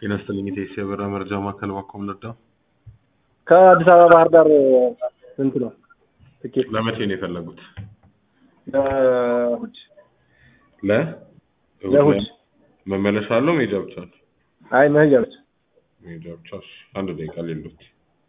ጤና ይስጥልኝ የቴክስ የበረራ መረጃ ማዕከል ባኮም ለዳ ከአዲስ አበባ ባህር ዳር ስንት ነው ትኬት? ለመቼ ነው የፈለጉት? ለእሑድ ለ ለእሑድ። መመለሻ አለው መሄጃ ብቻ ነው? አይ መሄጃ ብቻ። መሄጃ ብቻ። እሺ፣ አንድ ደቂቃ ሌሎት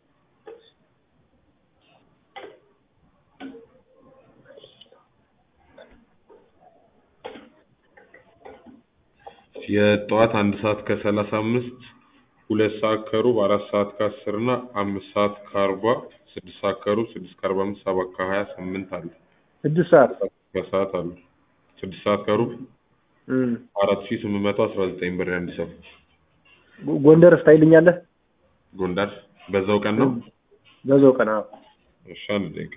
የጠዋት አንድ ሰዓት ከሰላሳ አምስት ሁለት ሰዓት ከሩብ አራት ሰዓት ከአስር እና አምስት ሰዓት ከአርባ ስድስት ሰዓት ከሩብ ስድስት ከአርባ አምስት ሰባት ከሀያ ስምንት አለ ስድስት ሰዓት ከሰዓት አሉ ስድስት ሰዓት ከሩብ እም። አራት ሺ ስምንት መቶ አስራ ዘጠኝ ብር የአንድ ሰው ጎ- ጎንደር ስታይልኛለህ? ጎንደር በዛው ቀን ነው በዛው ቀን አዎ። እሺ አንድ ደቂቃ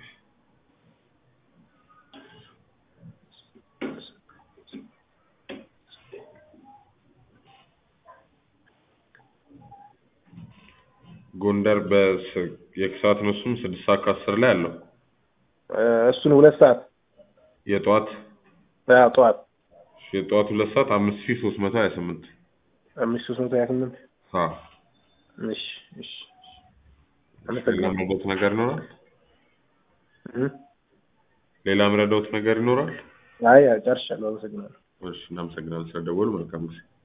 ጎንደር በስ የከሰዓት ነው እሱም ስድስት ሰዓት ከአስር ላይ አለው እ፣ እሱን ሁለት ሰዓት የጠዋት አዎ፣ ጠዋት የጠዋት ሁለት ሰዓት አምስት ሺ ሶስት መቶ ሀያ ስምንት አምስት ሶስት መቶ ሀያ ስምንት አዎ እሺ እሺ ሌላ አመሰግናለሁ። ምረዳውት ነገር ይኖራል እም። ሌላ ምረዳውት ነገር ይኖራል አይ ጨርሻለሁ። አመሰግናለሁ። እሺ እናመሰግናለን ስለደወሉ መልካም ጊዜ